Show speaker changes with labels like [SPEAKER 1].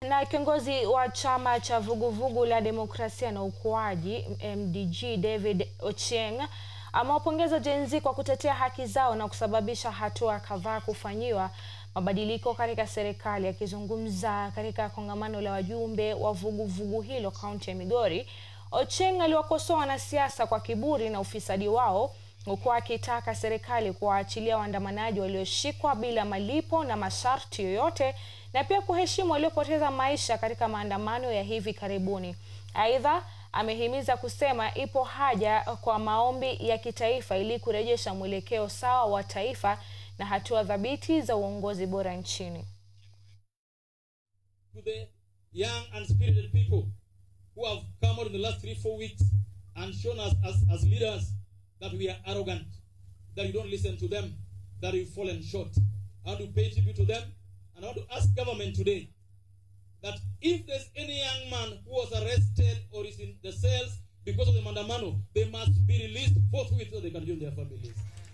[SPEAKER 1] Na kiongozi wa chama cha vuguvugu la demokrasia na ukuaji MDG David Ochieng amewapongeza Gen Z kwa kutetea haki zao na kusababisha hatua kadhaa kufanyiwa mabadiliko katika serikali. Akizungumza katika kongamano la wajumbe wa vuguvugu hilo kaunti ya Migori, Ochieng aliwakosoa wanasiasa kwa kiburi na ufisadi wao huku akitaka serikali kuwaachilia waandamanaji walioshikwa bila malipo na masharti yoyote na pia kuheshimu waliopoteza maisha katika maandamano ya hivi karibuni. Aidha, amehimiza kusema ipo haja kwa maombi ya kitaifa ili kurejesha mwelekeo sawa wa taifa na hatua thabiti za uongozi bora nchini.
[SPEAKER 2] To the young and spirited people who have come out in the last three, four weeks and shown us as, as leaders that we are arrogant, that you don't listen to them, that we've fallen short. I want to pay tribute to them, and I want to ask government today that if there's any young man who was arrested or is in the cells because of the mandamano, they must be released forthwith so they can join their families.